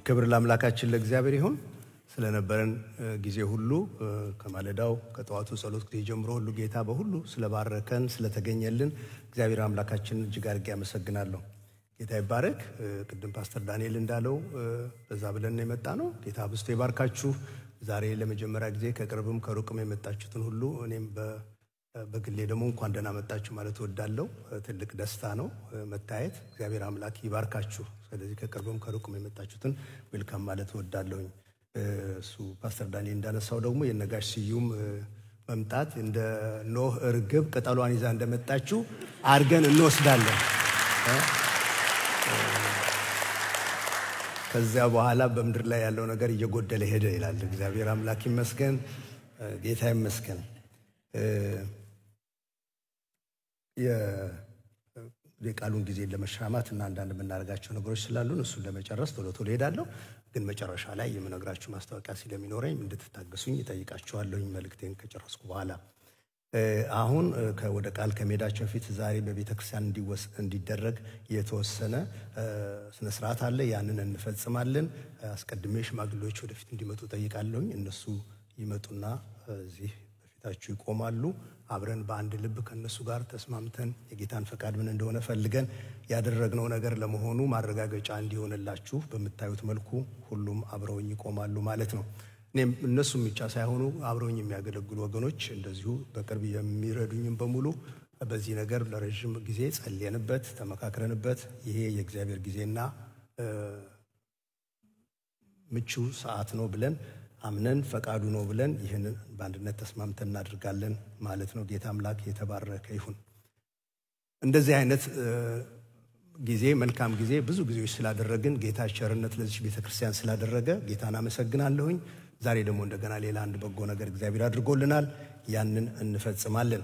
ክብር ለአምላካችን ለእግዚአብሔር ይሁን። ስለነበረን ጊዜ ሁሉ ከማለዳው ከጠዋቱ ጸሎት ጊዜ ጀምሮ ሁሉ ጌታ በሁሉ ስለባረከን ስለተገኘልን እግዚአብሔር አምላካችን እጅግ አድርጌ አመሰግናለሁ። ጌታ ይባረክ። ቅድም ፓስተር ዳንኤል እንዳለው በዛ ብለን የመጣ ነው። ጌታ አብዝቶ ይባርካችሁ። ዛሬ ለመጀመሪያ ጊዜ ከቅርብም ከሩቅም የመጣችሁትን ሁሉ እኔም በግሌ ደግሞ እንኳን ደህና መጣችሁ ማለት እወዳለሁ። ትልቅ ደስታ ነው መታየት። እግዚአብሔር አምላክ ይባርካችሁ። ስለዚህ ከቅርብም ከሩቅም የመጣችሁትን ዌልካም ማለት እወዳለሁኝ። እሱ ፓስተር ዳንኤል እንዳነሳው ደግሞ የነጋሽ ስዩም መምጣት እንደ ኖህ እርግብ ቅጠሏን ይዛ እንደመጣችሁ አድርገን እንወስዳለን። ከዚያ በኋላ በምድር ላይ ያለው ነገር እየጎደለ ሄደ ይላል። እግዚአብሔር አምላክ ይመስገን፣ ጌታ ይመስገን። የቃሉን ጊዜ ለመሻማት እና አንዳንድ የምናደርጋቸው ነገሮች ስላሉን እሱን ለመጨረስ ቶሎ ቶሎ ሄዳለሁ። ግን መጨረሻ ላይ የምነግራችሁ ማስታወቂያ ስለሚኖረኝ እንድትታገሱኝ እጠይቃችኋለሁኝ መልእክቴን ከጨረስኩ በኋላ። አሁን ወደ ቃል ከመሄዳቸው በፊት ዛሬ በቤተ ክርስቲያን እንዲደረግ የተወሰነ ስነስርዓት አለ። ያንን እንፈጽማለን። አስቀድሜ ሽማግሌዎች ወደፊት እንዲመጡ ጠይቃለሁኝ። እነሱ ይመጡና እዚህ በፊታችሁ ይቆማሉ። አብረን በአንድ ልብ ከእነሱ ጋር ተስማምተን የጌታን ፈቃድ ምን እንደሆነ ፈልገን ያደረግነው ነገር ለመሆኑ ማረጋገጫ እንዲሆንላችሁ በምታዩት መልኩ ሁሉም አብረውኝ ይቆማሉ ማለት ነው። እኔም እነሱም ብቻ ሳይሆኑ አብረውኝ የሚያገለግሉ ወገኖች እንደዚሁ በቅርብ የሚረዱኝም በሙሉ በዚህ ነገር ለረዥም ጊዜ ጸልየንበት ተመካክረንበት ይሄ የእግዚአብሔር ጊዜና ምቹ ሰዓት ነው ብለን አምነን ፈቃዱ ነው ብለን ይህንን በአንድነት ተስማምተን እናደርጋለን ማለት ነው። ጌታ አምላክ የተባረከ ይሁን። እንደዚህ አይነት ጊዜ መልካም ጊዜ ብዙ ጊዜዎች ስላደረግን ጌታ ቸርነት ለዚች ቤተ ክርስቲያን ስላደረገ ጌታን አመሰግናለሁኝ። ዛሬ ደግሞ እንደገና ሌላ አንድ በጎ ነገር እግዚአብሔር አድርጎልናል። ያንን እንፈጽማለን።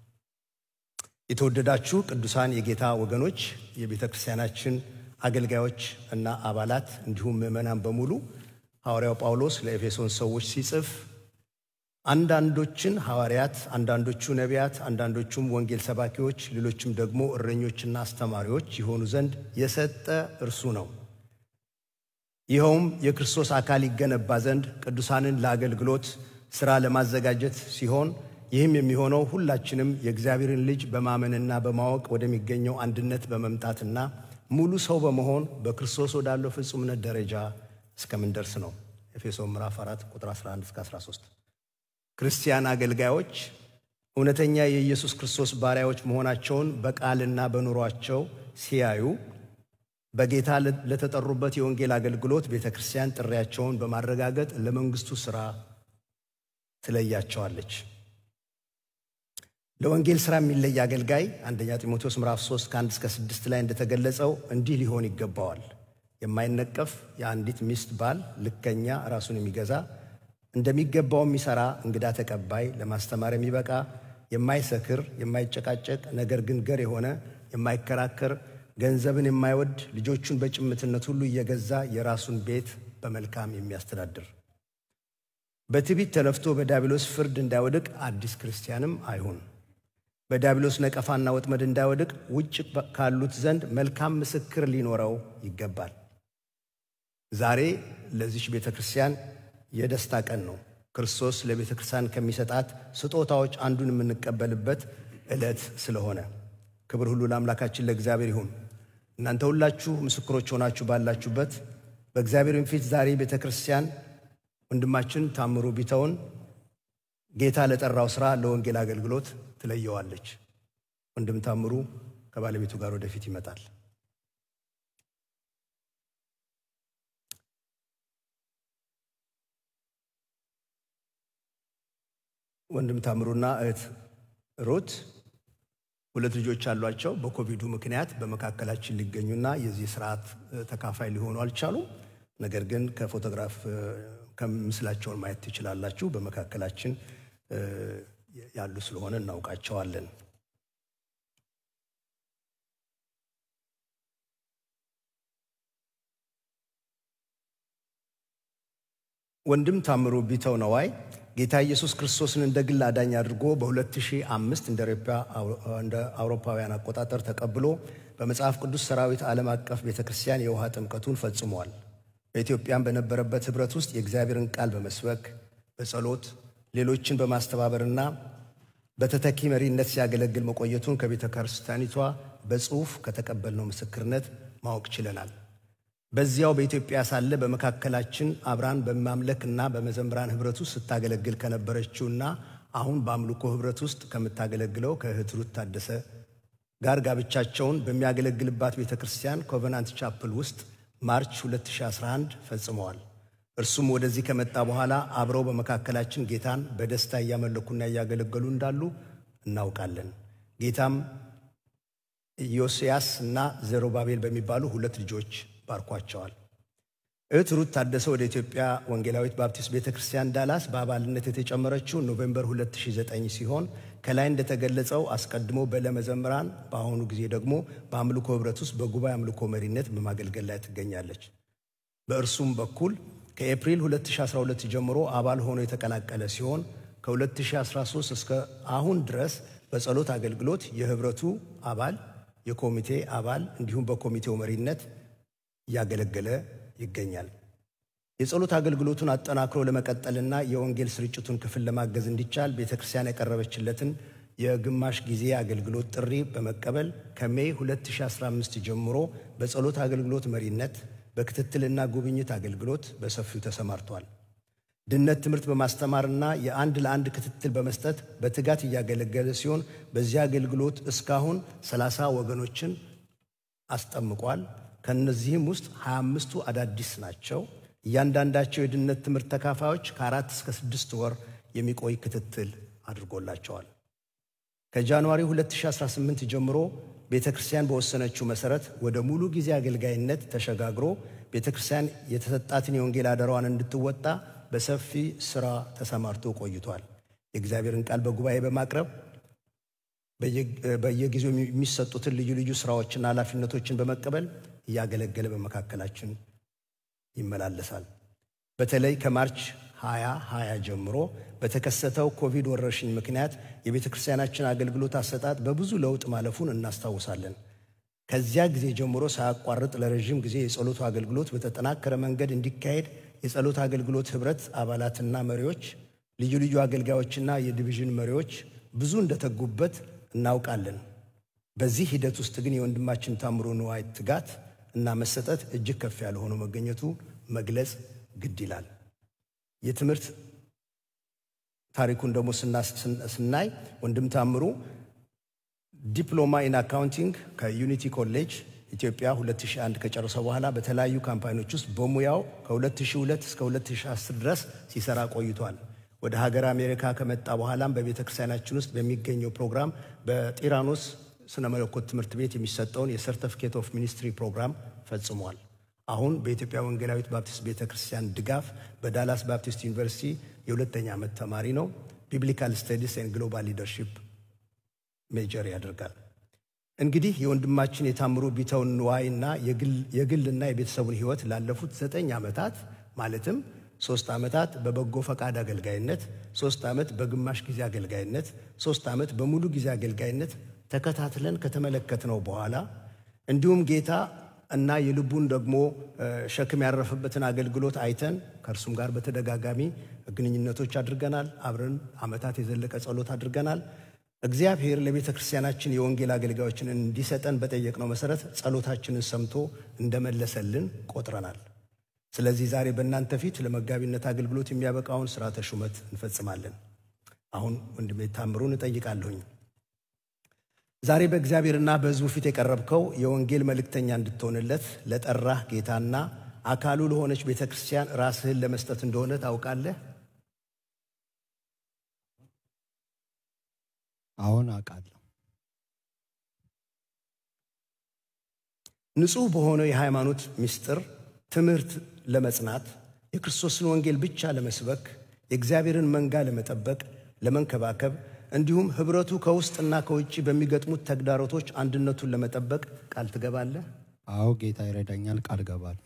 የተወደዳችሁ ቅዱሳን የጌታ ወገኖች፣ የቤተ ክርስቲያናችን አገልጋዮች እና አባላት እንዲሁም ምዕመናን በሙሉ ሐዋርያው ጳውሎስ ለኤፌሶን ሰዎች ሲጽፍ አንዳንዶችን ሐዋርያት፣ አንዳንዶቹ ነቢያት፣ አንዳንዶቹም ወንጌል ሰባኪዎች፣ ሌሎችም ደግሞ እረኞችና አስተማሪዎች የሆኑ ዘንድ የሰጠ እርሱ ነው። ይኸውም የክርስቶስ አካል ይገነባ ዘንድ ቅዱሳንን ለአገልግሎት ሥራ ለማዘጋጀት ሲሆን ይህም የሚሆነው ሁላችንም የእግዚአብሔርን ልጅ በማመንና በማወቅ ወደሚገኘው አንድነት በመምጣትና ሙሉ ሰው በመሆን በክርስቶስ ወዳለው ፍጹምነት ደረጃ እስከምንደርስ ነው። ኤፌሶን ምዕራፍ 4 ቁጥር 11 እስከ 13። ክርስቲያን አገልጋዮች እውነተኛ የኢየሱስ ክርስቶስ ባሪያዎች መሆናቸውን በቃልና በኑሯቸው ሲያዩ በጌታ ለተጠሩበት የወንጌል አገልግሎት ቤተ ክርስቲያን ጥሪያቸውን በማረጋገጥ ለመንግስቱ ሥራ ትለያቸዋለች። ለወንጌል ሥራ የሚለይ አገልጋይ አንደኛ ጢሞቴዎስ ምዕራፍ 3 ከ1 እስከ 6 ላይ እንደተገለጸው እንዲህ ሊሆን ይገባዋል የማይነቀፍ የአንዲት ሚስት ባል፣ ልከኛ፣ ራሱን የሚገዛ እንደሚገባው የሚሰራ፣ እንግዳ ተቀባይ፣ ለማስተማር የሚበቃ፣ የማይሰክር፣ የማይጨቃጨቅ፣ ነገር ግን ገር የሆነ፣ የማይከራከር፣ ገንዘብን የማይወድ፣ ልጆቹን በጭምትነት ሁሉ እየገዛ የራሱን ቤት በመልካም የሚያስተዳድር፣ በትዕቢት ተነፍቶ በዲያብሎስ ፍርድ እንዳይወድቅ አዲስ ክርስቲያንም አይሁን። በዲያብሎስ ነቀፋና ወጥመድ እንዳይወድቅ ውጭ ካሉት ዘንድ መልካም ምስክር ሊኖረው ይገባል። ዛሬ ለዚች ቤተ ክርስቲያን የደስታ ቀን ነው። ክርስቶስ ለቤተ ክርስቲያን ከሚሰጣት ስጦታዎች አንዱን የምንቀበልበት ዕለት ስለሆነ ክብር ሁሉ ለአምላካችን ለእግዚአብሔር ይሁን። እናንተ ሁላችሁ ምስክሮች ሆናችሁ ባላችሁበት በእግዚአብሔርን ፊት ዛሬ ቤተ ክርስቲያን ወንድማችን ታምሩ ቢተውን ጌታ ለጠራው ሥራ ለወንጌል አገልግሎት ትለየዋለች። ወንድም ታምሩ ከባለቤቱ ጋር ወደፊት ይመጣል። ወንድም ታምሩና እህት ሩት ሁለት ልጆች አሏቸው። በኮቪዱ ምክንያት በመካከላችን ሊገኙና የዚህ ስርዓት ተካፋይ ሊሆኑ አልቻሉም። ነገር ግን ከፎቶግራፍ ከምስላቸውን ማየት ትችላላችሁ። በመካከላችን ያሉ ስለሆነ እናውቃቸዋለን። ወንድም ታምሩ ቢተው ነዋይ ጌታ ኢየሱስ ክርስቶስን እንደ ግል አዳኝ አድርጎ በ2005 እንደ አውሮፓውያን አቆጣጠር ተቀብሎ በመጽሐፍ ቅዱስ ሰራዊት ዓለም አቀፍ ቤተ ክርስቲያን የውሃ ጥምቀቱን ፈጽሟል። በኢትዮጵያም በነበረበት ኅብረት ውስጥ የእግዚአብሔርን ቃል በመስበክ በጸሎት ሌሎችን በማስተባበርና በተተኪ መሪነት ሲያገለግል መቆየቱን ከቤተ ክርስቲያኒቷ በጽሑፍ ከተቀበልነው ምስክርነት ማወቅ ችለናል። በዚያው በኢትዮጵያ ሳለ በመካከላችን አብራን በማምለክና በመዘምራን ኅብረት ውስጥ ስታገለግል ከነበረችውና አሁን በአምልኮ ኅብረት ውስጥ ከምታገለግለው ከእህት ሩት ታደሰ ጋር ጋብቻቸውን በሚያገለግልባት ቤተ ክርስቲያን ኮቨናንት ቻፕል ውስጥ ማርች 2011 ፈጽመዋል። እርሱም ወደዚህ ከመጣ በኋላ አብረው በመካከላችን ጌታን በደስታ እያመለኩና እያገለገሉ እንዳሉ እናውቃለን። ጌታም ኢዮስያስ እና ዘሩባቤል በሚባሉ ሁለት ልጆች ባርኳቸዋል። እህት ሩት ታደሰ ወደ ኢትዮጵያ ወንጌላዊት ባፕቲስት ቤተ ክርስቲያን ዳላስ በአባልነት የተጨመረችው ኖቬምበር 2009 ሲሆን ከላይ እንደተገለጸው አስቀድሞ በለመዘምራን በአሁኑ ጊዜ ደግሞ በአምልኮ ኅብረት ውስጥ በጉባኤ አምልኮ መሪነት በማገልገል ላይ ትገኛለች። በእርሱም በኩል ከኤፕሪል 2012 ጀምሮ አባል ሆኖ የተቀላቀለ ሲሆን ከ2013 እስከ አሁን ድረስ በጸሎት አገልግሎት የኅብረቱ አባል፣ የኮሚቴ አባል እንዲሁም በኮሚቴው መሪነት እያገለገለ ይገኛል። የጸሎት አገልግሎቱን አጠናክሮ ለመቀጠልና የወንጌል ስርጭቱን ክፍል ለማገዝ እንዲቻል ቤተ ክርስቲያን ያቀረበችለትን የግማሽ ጊዜ አገልግሎት ጥሪ በመቀበል ከሜይ 2015 ጀምሮ በጸሎት አገልግሎት መሪነት በክትትልና ጉብኝት አገልግሎት በሰፊው ተሰማርቷል። ድነት ትምህርት በማስተማርና የአንድ ለአንድ ክትትል በመስጠት በትጋት እያገለገለ ሲሆን በዚህ አገልግሎት እስካሁን 30 ወገኖችን አስጠምቋል። ከእነዚህም ውስጥ 25ቱ አዳዲስ ናቸው። እያንዳንዳቸው የድነት ትምህርት ተካፋዮች ከአራት እስከ ስድስት ወር የሚቆይ ክትትል አድርጎላቸዋል። ከጃንዋሪ 2018 ጀምሮ ቤተ ክርስቲያን በወሰነችው መሠረት ወደ ሙሉ ጊዜ አገልጋይነት ተሸጋግሮ ቤተ ክርስቲያን የተሰጣትን የወንጌል አደራዋን እንድትወጣ በሰፊ ሥራ ተሰማርቶ ቆይቷል። የእግዚአብሔርን ቃል በጉባኤ በማቅረብ በየጊዜው የሚሰጡትን ልዩ ልዩ ሥራዎችና ኃላፊነቶችን በመቀበል እያገለገለ በመካከላችን ይመላለሳል። በተለይ ከማርች 2020 ጀምሮ በተከሰተው ኮቪድ ወረርሽኝ ምክንያት የቤተ ክርስቲያናችን አገልግሎት አሰጣጥ በብዙ ለውጥ ማለፉን እናስታውሳለን። ከዚያ ጊዜ ጀምሮ ሳያቋርጥ ለረዥም ጊዜ የጸሎቱ አገልግሎት በተጠናከረ መንገድ እንዲካሄድ የጸሎት አገልግሎት ኅብረት አባላትና መሪዎች፣ ልዩ ልዩ አገልጋዮችና የዲቪዥን መሪዎች ብዙ እንደተጉበት እናውቃለን። በዚህ ሂደት ውስጥ ግን የወንድማችን ታምሩ ንዋይ ትጋት እና መሰጠት እጅግ ከፍ ያለ ሆኖ መገኘቱ መግለጽ ግድ ይላል። የትምህርት ታሪኩን ደግሞ ስናይ ወንድም ታምሩ ዲፕሎማ ኢን አካውንቲንግ ከዩኒቲ ኮሌጅ ኢትዮጵያ 2001 ከጨረሰ በኋላ በተለያዩ ካምፓኒዎች ውስጥ በሙያው ከ2002 እስከ 2010 ድረስ ሲሰራ ቆይቷል። ወደ ሀገር አሜሪካ ከመጣ በኋላም በቤተ ክርስቲያናችን ውስጥ በሚገኘው ፕሮግራም በጢራኖስ ስነ መለኮት ትምህርት ቤት የሚሰጠውን የሰርተፊኬት ኦፍ ሚኒስትሪ ፕሮግራም ፈጽሟል። አሁን በኢትዮጵያ ወንጌላዊት ባፕቲስት ቤተ ክርስቲያን ድጋፍ በዳላስ ባፕቲስት ዩኒቨርሲቲ የሁለተኛ ዓመት ተማሪ ነው። ቢብሊካል ስተዲስ ኤንድ ግሎባል ሊደርሺፕ ሜጀር ያደርጋል። እንግዲህ የወንድማችን የታምሩ ቢተውን ንዋይና የግልና የቤተሰቡን ሕይወት ላለፉት ዘጠኝ ዓመታት ማለትም ሶስት ዓመታት በበጎ ፈቃድ አገልጋይነት፣ ሶስት ዓመት በግማሽ ጊዜ አገልጋይነት፣ ሶስት ዓመት በሙሉ ጊዜ አገልጋይነት ተከታትለን ከተመለከትነው በኋላ እንዲሁም ጌታ እና የልቡን ደግሞ ሸክም ያረፈበትን አገልግሎት አይተን ከእርሱም ጋር በተደጋጋሚ ግንኙነቶች አድርገናል። አብረን ዓመታት የዘለቀ ጸሎት አድርገናል። እግዚአብሔር ለቤተ ክርስቲያናችን የወንጌል አገልጋዮችን እንዲሰጠን በጠየቅነው መሰረት ጸሎታችንን ሰምቶ እንደመለሰልን ቆጥረናል። ስለዚህ ዛሬ በእናንተ ፊት ለመጋቢነት አገልግሎት የሚያበቃውን ሥርዓተ ሹመት እንፈጽማለን። አሁን ወንድሜ ታምሩን እጠይቃለሁኝ። ዛሬ በእግዚአብሔርና በሕዝቡ ፊት የቀረብከው የወንጌል መልእክተኛ እንድትሆንለት ለጠራህ ጌታና አካሉ ለሆነች ቤተ ክርስቲያን ራስህን ለመስጠት እንደሆነ ታውቃለህ? አሁን አውቃለሁ። ንጹሕ በሆነው የሃይማኖት ምስጢር ትምህርት ለመጽናት የክርስቶስን ወንጌል ብቻ ለመስበክ የእግዚአብሔርን መንጋ ለመጠበቅ፣ ለመንከባከብ እንዲሁም ኅብረቱ ከውስጥና ከውጭ በሚገጥሙት ተግዳሮቶች አንድነቱን ለመጠበቅ ቃል ትገባለህ? አዎ ጌታ ይረዳኛል፣ ቃል ገባለሁ።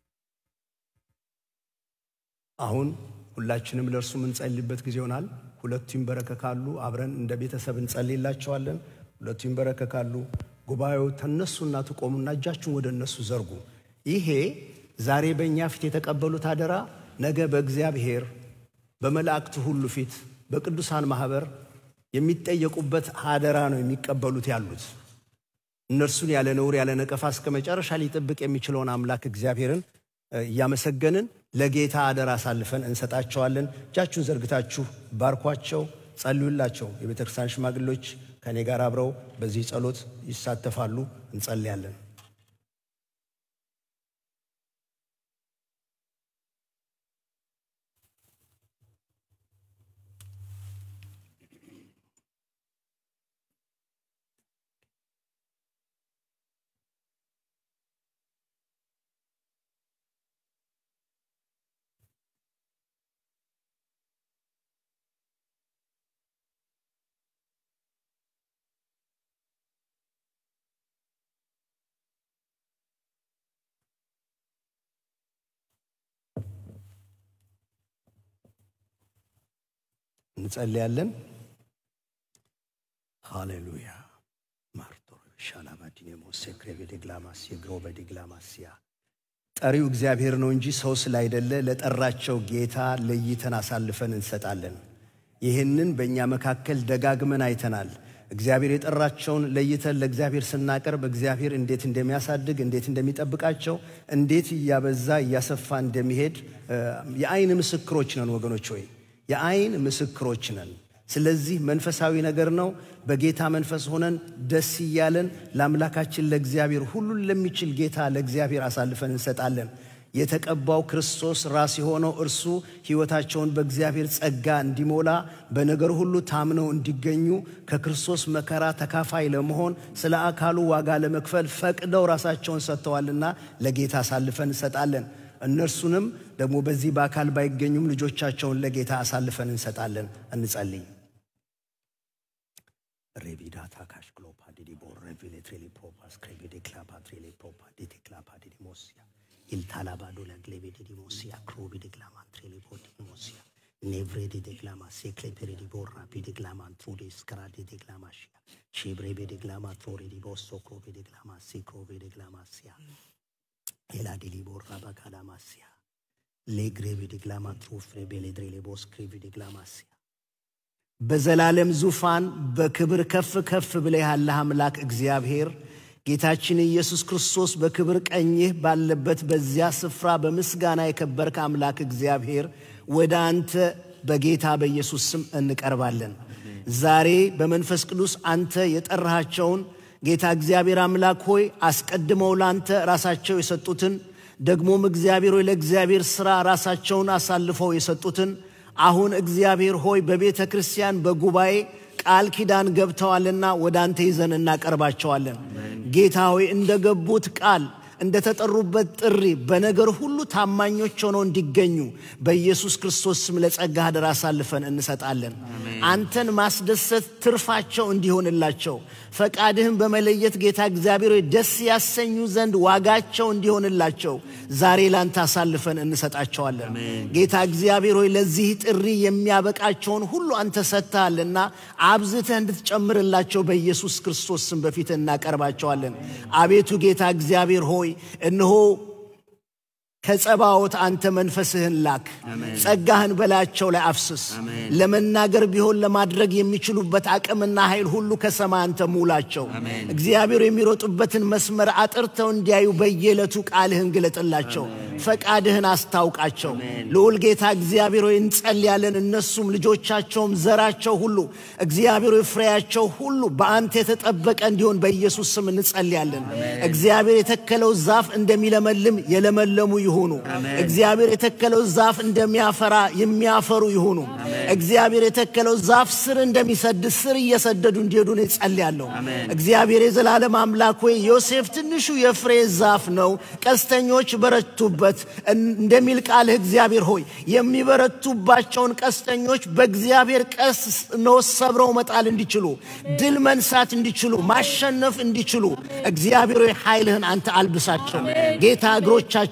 አሁን ሁላችንም ለእርሱ የምንጸልይበት ጊዜ ይሆናል። ሁለቱ ይንበረከካሉ። አብረን እንደ ቤተሰብ እንጸልይላቸዋለን። ሁለቱ ይንበረከካሉ። ጉባኤው ተነሱና ትቆሙና እጃችሁን ወደ እነሱ ዘርጉ። ይሄ ዛሬ በእኛ ፊት የተቀበሉት አደራ ነገ በእግዚአብሔር በመላእክቱ ሁሉ ፊት በቅዱሳን ማኅበር የሚጠየቁበት አደራ ነው የሚቀበሉት ያሉት። እነርሱን ያለ ነውር ያለ ነቀፋ እስከ መጨረሻ ሊጠብቅ የሚችለውን አምላክ እግዚአብሔርን እያመሰገንን ለጌታ አደራ አሳልፈን እንሰጣቸዋለን። እጃችሁን ዘርግታችሁ ባርኳቸው፣ ጸልዩላቸው። የቤተ ክርስቲያን ሽማግሌዎች ከእኔ ጋር አብረው በዚህ ጸሎት ይሳተፋሉ። እንጸልያለን። እንጸልያለን። ሃሌሉያ ማርቶ ሻላባዲኔሞስ ክሬቬዴግላማስ የግሮበዴግላማስያ ጠሪው እግዚአብሔር ነው እንጂ ሰው ስላይደለ ለጠራቸው ጌታ ለይተን አሳልፈን እንሰጣለን። ይህንን በእኛ መካከል ደጋግመን አይተናል። እግዚአብሔር የጠራቸውን ለይተን ለእግዚአብሔር ስናቀርብ እግዚአብሔር እንዴት እንደሚያሳድግ እንዴት እንደሚጠብቃቸው እንዴት እያበዛ እያሰፋ እንደሚሄድ የአይን ምስክሮች ነን ወገኖች ሆይ የአይን ምስክሮች ነን። ስለዚህ መንፈሳዊ ነገር ነው። በጌታ መንፈስ ሆነን ደስ እያለን ለአምላካችን ለእግዚአብሔር ሁሉን ለሚችል ጌታ ለእግዚአብሔር አሳልፈን እንሰጣለን። የተቀባው ክርስቶስ ራስ የሆነው እርሱ ሕይወታቸውን በእግዚአብሔር ጸጋ እንዲሞላ በነገር ሁሉ ታምነው እንዲገኙ ከክርስቶስ መከራ ተካፋይ ለመሆን ስለ አካሉ ዋጋ ለመክፈል ፈቅደው ራሳቸውን ሰጥተዋልና ለጌታ አሳልፈን እንሰጣለን። እነርሱንም ደግሞ በዚህ በአካል ባይገኙም ልጆቻቸውን ለጌታ አሳልፈን እንሰጣለን። እንጸልይ። ሬቪዳታ ካሽክሎፓ ዲዲቦ ሬቪሌትሬሊ ፕሮፓስ ክሬቪዴ ክላፓ ትሬሌ ፕሮፓ ዲቴ ክላፓ ዲዲሞሲያ ኢልታላባዶ ለግሌቤ ዲዲሞሲያ ክሮቢ ዲግላማን ትሬሌ ፖዲሞሲያ ኔቭሬ ዲግላማ ሴክሌፔሬ ዲቦራ ቢዲግላማን ትሩዴ ስከራ ዲግላማሽያ ሼብሬቤ ዲግላማ ትሮሬ ዲቦሶ ክሮቤ ዲግላማ ሲክሮቤ ዲግላማሲያ ኤላዲሊ ቦራ ባጋላማሲያ ሌግሬቪ ዲግላማ ትሩፍሬ ቤሌድሬ ሌቦስ ክሬቪ ዲግላማሲያ በዘላለም ዙፋን በክብር ከፍ ከፍ ብለህ ያለህ አምላክ እግዚአብሔር ጌታችን ኢየሱስ ክርስቶስ በክብር ቀኝህ ባለበት በዚያ ስፍራ በምስጋና የከበርክ አምላክ እግዚአብሔር ወደ አንተ በጌታ በኢየሱስ ስም እንቀርባለን። ዛሬ በመንፈስ ቅዱስ አንተ የጠራሃቸውን ጌታ እግዚአብሔር አምላክ ሆይ አስቀድመው ላንተ ራሳቸው የሰጡትን ደግሞም እግዚአብሔር ሆይ ለእግዚአብሔር ሥራ ራሳቸውን አሳልፈው የሰጡትን አሁን እግዚአብሔር ሆይ በቤተ ክርስቲያን በጉባኤ ቃል ኪዳን ገብተዋልና ወደ አንተ ይዘን እናቀርባቸዋለን። ጌታ ሆይ እንደገቡት ቃል እንደተጠሩበት ጥሪ በነገር ሁሉ ታማኞች ሆነው እንዲገኙ በኢየሱስ ክርስቶስ ስም ለጸጋ አደራ አሳልፈን እንሰጣለን። አንተን ማስደሰት ትርፋቸው እንዲሆንላቸው ፈቃድህን በመለየት ጌታ እግዚአብሔር ሆይ ደስ ያሰኙ ዘንድ ዋጋቸው እንዲሆንላቸው ዛሬ ላንተ አሳልፈን እንሰጣቸዋለን። ጌታ እግዚአብሔር ሆይ ለዚህ ጥሪ የሚያበቃቸውን ሁሉ አንተ ሰጥተሃልና አብዝተህ እንድትጨምርላቸው በኢየሱስ ክርስቶስ ስም በፊት እናቀርባቸዋለን። አቤቱ ጌታ እግዚአብሔር ሆይ እነሆ ከጸባዖት አንተ መንፈስህን ላክ፣ ጸጋህን በላያቸው ላይ አፍስስ። ለመናገር ቢሆን ለማድረግ የሚችሉበት አቅምና ኃይል ሁሉ ከሰማይ አንተ ሙላቸው። እግዚአብሔር የሚሮጡበትን መስመር አጥርተው እንዲያዩ በየዕለቱ ቃልህን ግለጥላቸው፣ ፈቃድህን አስታውቃቸው። ልዑል ጌታ እግዚአብሔር ሆይ እንጸልያለን። እነሱም ልጆቻቸውም ዘራቸው ሁሉ እግዚአብሔር ሆይ ፍሬያቸው ሁሉ በአንተ የተጠበቀ እንዲሆን በኢየሱስ ስም እንጸልያለን። እግዚአብሔር የተከለው ዛፍ እንደሚለመልም የለመለሙ ይሁኑ። እግዚአብሔር የተከለው ዛፍ እንደሚያፈራ የሚያፈሩ ይሁኑ። እግዚአብሔር የተከለው ዛፍ ስር እንደሚሰድ ስር እየሰደዱ እንዲሄዱ ነው እጸልያለሁ። እግዚአብሔር የዘላለም አምላክ ሆይ ዮሴፍ ትንሹ የፍሬ ዛፍ ነው፣ ቀስተኞች በረቱበት እንደሚል ቃልህ እግዚአብሔር ሆይ የሚበረቱባቸውን ቀስተኞች በእግዚአብሔር ቀስ ነው ሰብረው መጣል እንዲችሉ፣ ድል መንሳት እንዲችሉ፣ ማሸነፍ እንዲችሉ እግዚአብሔር ሆይ ኃይልህን አንተ አልብሳቸው። ጌታ እግሮቻቸውን አጽና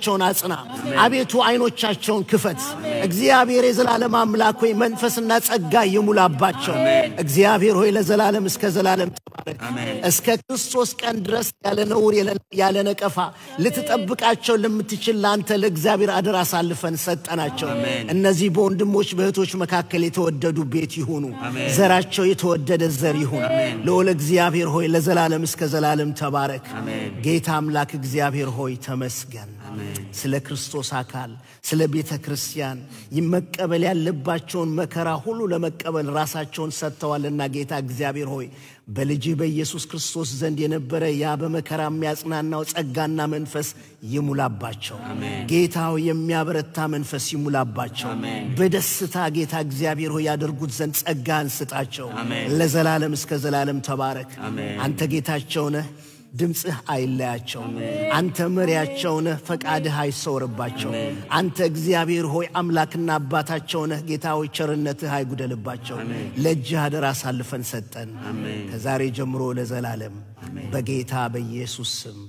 አጽና። አቤቱ አይኖቻቸውን ክፈት። እግዚአብሔር የዘላለም አምላክ ሆይ መንፈስና ጸጋ ይሙላባቸው። እግዚአብሔር ሆይ ለዘላለም እስከ ዘላለም ተባረክ። እስከ ክርስቶስ ቀን ድረስ ያለ ነውር ያለ ነቀፋ ልትጠብቃቸው ለምትችል ለአንተ ለእግዚአብሔር አደራ አሳልፈን ሰጠናቸው። እነዚህ በወንድሞች በእህቶች መካከል የተወደዱ ቤት ይሁኑ። ዘራቸው የተወደደ ዘር ይሁን። ልዑል እግዚአብሔር ሆይ ለዘላለም እስከ ዘላለም ተባረክ። ጌታ አምላክ እግዚአብሔር ሆይ ተመስገን። ስለ ክርስቶስ አካል ስለ ቤተ ክርስቲያን መቀበል ያለባቸውን መከራ ሁሉ ለመቀበል ራሳቸውን ሰጥተዋልና ጌታ እግዚአብሔር ሆይ በልጅህ በኢየሱስ ክርስቶስ ዘንድ የነበረ ያ በመከራ የሚያጽናናው ጸጋና መንፈስ ይሙላባቸው። ጌታ ሆይ የሚያበረታ መንፈስ ይሙላባቸው። በደስታ ጌታ እግዚአብሔር ሆይ ያደርጉት ዘንድ ጸጋህን ስጣቸው። ለዘላለም እስከ ዘላለም ተባረክ። አንተ ጌታቸው ነህ። ድምፅህ አይለያቸው። አንተ መሪያቸው ነህ። ፈቃድህ አይሰወርባቸው። አንተ እግዚአብሔር ሆይ አምላክና አባታቸው ነህ። ጌታ ሆይ ቸርነትህ አይጉደልባቸው። ለእጅህ አደራ አሳልፈን ሰጠን። ከዛሬ ጀምሮ ለዘላለም በጌታ በኢየሱስ ስም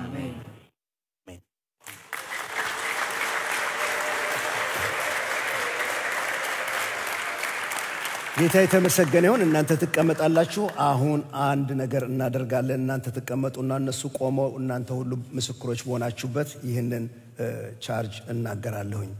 ጌታ የተመሰገነ ይሁን። እናንተ ትቀመጣላችሁ። አሁን አንድ ነገር እናደርጋለን። እናንተ ትቀመጡና እነሱ ቆመው እናንተ ሁሉ ምስክሮች በሆናችሁበት ይህንን ቻርጅ እናገራለሁኝ።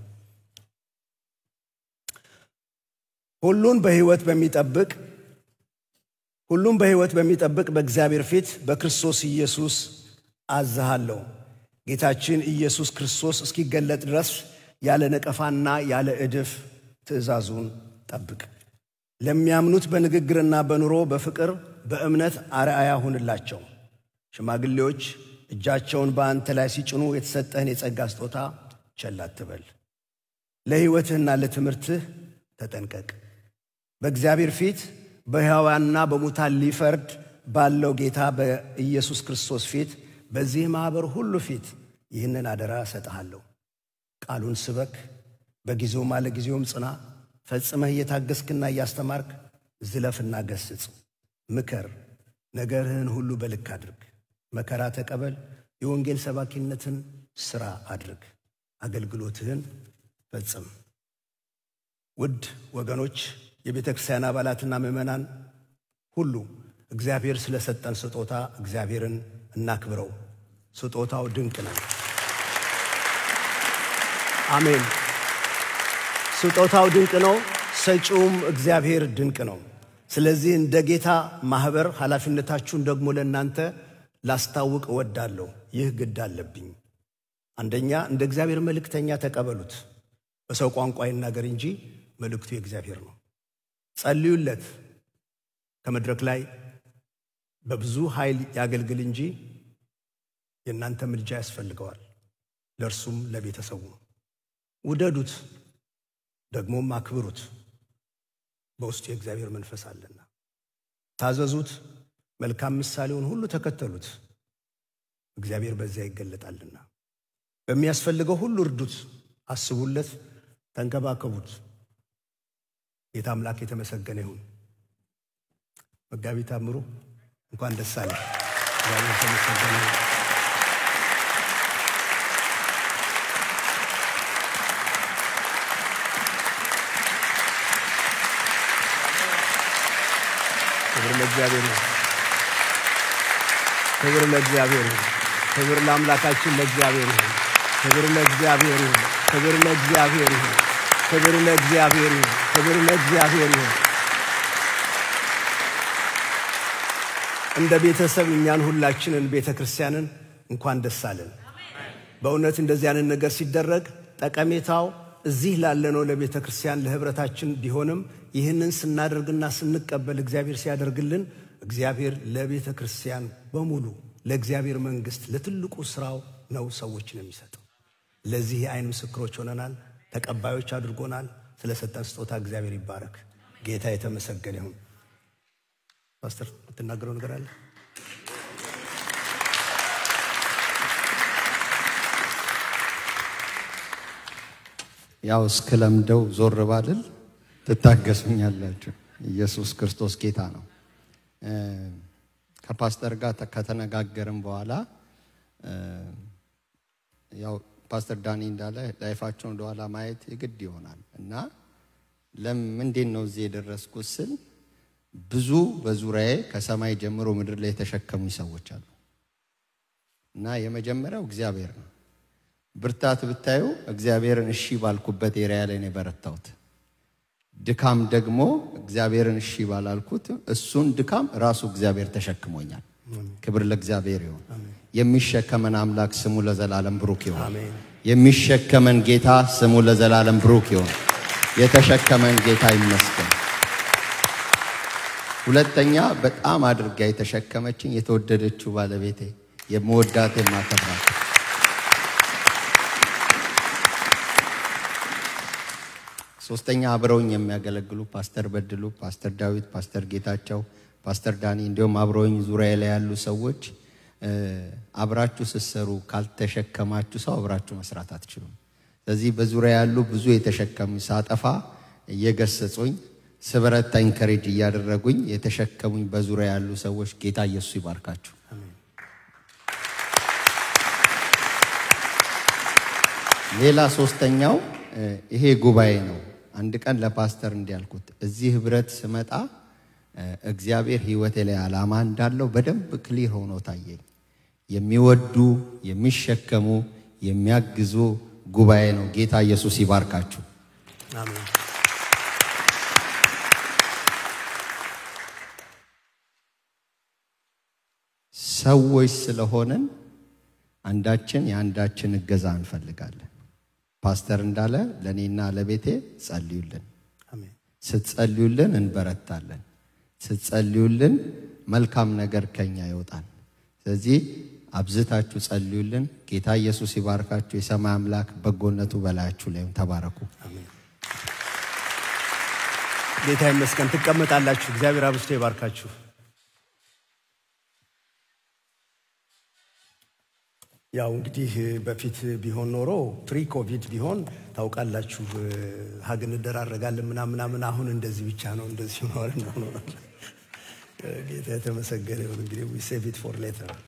ሁሉን በሕይወት በሚጠብቅ ሁሉም በሕይወት በሚጠብቅ በእግዚአብሔር ፊት በክርስቶስ ኢየሱስ አዝሃለሁ። ጌታችን ኢየሱስ ክርስቶስ እስኪገለጥ ድረስ ያለ ነቀፋና ያለ እድፍ ትእዛዙን ጠብቅ። ለሚያምኑት በንግግርና በኑሮ በፍቅር በእምነት አርአያ ሁንላቸው። ሽማግሌዎች እጃቸውን በአንተ ላይ ሲጭኑ የተሰጠህን የጸጋ ስጦታ ቸል አትበል። ለሕይወትህና ለትምህርትህ ተጠንቀቅ። በእግዚአብሔር ፊት በሕያዋንና በሙታን ሊፈርድ ባለው ጌታ በኢየሱስ ክርስቶስ ፊት በዚህ ማኅበር ሁሉ ፊት ይህንን አደራ እሰጥሃለሁ። ቃሉን ስበክ፣ በጊዜውም አለ ጊዜውም ጽና ፈጽመህ እየታገስክና እያስተማርክ ዝለፍና ገስጽ፣ ምከር፣ ነገርህን ሁሉ በልክ አድርግ። መከራ ተቀበል፣ የወንጌል ሰባኪነትን ሥራ አድርግ፣ አገልግሎትህን ፈጽም። ውድ ወገኖች፣ የቤተ ክርስቲያን አባላትና ምዕመናን ሁሉ እግዚአብሔር ስለሰጠን ስጦታ እግዚአብሔርን እናክብረው። ስጦታው ድንቅ ነው። አሜን። ስጦታው ድንቅ ነው። ሰጪውም እግዚአብሔር ድንቅ ነው። ስለዚህ እንደ ጌታ ማኅበር ኃላፊነታችሁን ደግሞ ለእናንተ ላስታውቅ እወዳለሁ። ይህ ግድ አለብኝ። አንደኛ እንደ እግዚአብሔር መልእክተኛ ተቀበሉት። በሰው ቋንቋ ይናገር እንጂ መልእክቱ የእግዚአብሔር ነው። ጸልዩለት። ከመድረክ ላይ በብዙ ኃይል ያገልግል እንጂ የእናንተ ምልጃ ያስፈልገዋል። ለእርሱም ለቤተሰቡ ውደዱት ደግሞም አክብሩት። በውስጡ የእግዚአብሔር መንፈስ አለና ታዘዙት። መልካም ምሳሌውን ሁሉ ተከተሉት። እግዚአብሔር በዚያ ይገለጣልና በሚያስፈልገው ሁሉ እርዱት፣ አስቡለት፣ ተንከባከቡት። ጌታ አምላክ የተመሰገነ ይሁን። መጋቢ ታምሩ እንኳን ደስ አለ። እግዚአብሔር የተመሰገነ ይሁን። ክብር ለእግዚአብሔር ይሁን። ክብር ለእግዚአብሔር ይሁን። ክብር ለአምላካችን ለእግዚአብሔር ይሁን። ክብር ለእግዚአብሔር ይሁን። ክብር ለእግዚአብሔር ይሁን። ክብር ለእግዚአብሔር ይሁን። ክብር ለእግዚአብሔር ይሁን። እንደ ቤተሰብ እኛን ሁላችንን ቤተ ክርስቲያንን እንኳን ደስ አለን። በእውነት እንደዚህ አይነት ነገር ሲደረግ ጠቀሜታው እዚህ ላለነው ለቤተ ክርስቲያን ለህብረታችን ቢሆንም ይህንን ስናደርግና ስንቀበል እግዚአብሔር ሲያደርግልን እግዚአብሔር ለቤተ ክርስቲያን በሙሉ ለእግዚአብሔር መንግስት ለትልቁ ስራው ነው ሰዎችን የሚሰጠው። ለዚህ የአይን ምስክሮች ሆነናል። ተቀባዮች አድርጎናል። ስለሰጠን ስጦታ እግዚአብሔር ይባረክ። ጌታ የተመሰገነ ይሁን። ፓስተር የምትናገረው ነገር አለ? ያው እስክለምደው ዞር ባልል ትታገሱኛላችሁ። ኢየሱስ ክርስቶስ ጌታ ነው። ከፓስተር ጋር ከተነጋገርን በኋላ ያው ፓስተር ዳኒ እንዳለ ላይፋቸውን ወደኋላ ማየት የግድ ይሆናል እና ለምንድን ነው እዚህ የደረስኩት ስል ብዙ በዙሪያዬ ከሰማይ ጀምሮ ምድር ላይ የተሸከሙኝ ሰዎች አሉ እና የመጀመሪያው እግዚአብሔር ነው። ብርታት ብታዩ እግዚአብሔርን እሺ ባልኩበት ኤሪያ ላይ ነው የበረታሁት። ድካም ደግሞ እግዚአብሔርን እሺ ባላልኩት እሱን ድካም ራሱ እግዚአብሔር ተሸክሞኛል። ክብር ለእግዚአብሔር ይሁን። የሚሸከመን አምላክ ስሙ ለዘላለም ብሩክ ይሁን። አሜን። የሚሸከመን ጌታ ስሙ ለዘላለም ብሩክ ይሁን። የተሸከመን ጌታ ይመስገን። ሁለተኛ በጣም አድርጋ የተሸከመችኝ የተወደደችው ባለቤቴ የምወዳት የማከብራት ሶስተኛ አብረውኝ የሚያገለግሉ ፓስተር በድሉ፣ ፓስተር ዳዊት፣ ፓስተር ጌታቸው፣ ፓስተር ዳኒ እንዲሁም አብረውኝ ዙሪያ ላይ ያሉ ሰዎች አብራችሁ ስትሰሩ ካልተሸከማችሁ ሰው አብራችሁ መስራት አትችሉም። ስለዚህ በዙሪያ ያሉ ብዙ የተሸከሙ ሳጠፋ እየገሰጹኝ ስበረታ ኢንከሬጅ እያደረጉኝ የተሸከሙኝ በዙሪያ ያሉ ሰዎች ጌታ ኢየሱስ ይባርካችሁ። ሌላ ሶስተኛው ይሄ ጉባኤ ነው። አንድ ቀን ለፓስተር እንዲያልኩት እዚህ ህብረት ስመጣ እግዚአብሔር ህይወቴ ላይ ዓላማ እንዳለው በደንብ ክሊር ሆኖ ታየኝ። የሚወዱ የሚሸከሙ የሚያግዙ ጉባኤ ነው። ጌታ ኢየሱስ ይባርካችሁ። አሜን። ሰዎች ስለሆንን አንዳችን የአንዳችን እገዛ እንፈልጋለን። ፓስተር እንዳለ ለእኔና ለቤቴ ጸልዩልን። አሜን። ስትጸልዩልን እንበረታለን። ስትጸልዩልን መልካም ነገር ከኛ ይወጣል። ስለዚህ አብዝታችሁ ጸልዩልን። ጌታ ኢየሱስ ይባርካችሁ። የሰማይ አምላክ በጎነቱ በላያችሁ ላይም ተባረኩ። አሜን። ጌታ ይመስገን። ትቀመጣላችሁ። እግዚአብሔር አብዝቶ ይባርካችሁ። ያው እንግዲህ በፊት ቢሆን ኖሮ ፕሪ ኮቪድ ቢሆን ታውቃላችሁ ሀግ እንደራረጋለን ምናምን ምናምን። አሁን እንደዚህ ብቻ ነው እንደዚህ ሆኗል። ጌታ የተመሰገነ ይሁን። እንግዲህ ዊ ሴቭ ኢት ፎር ሌተር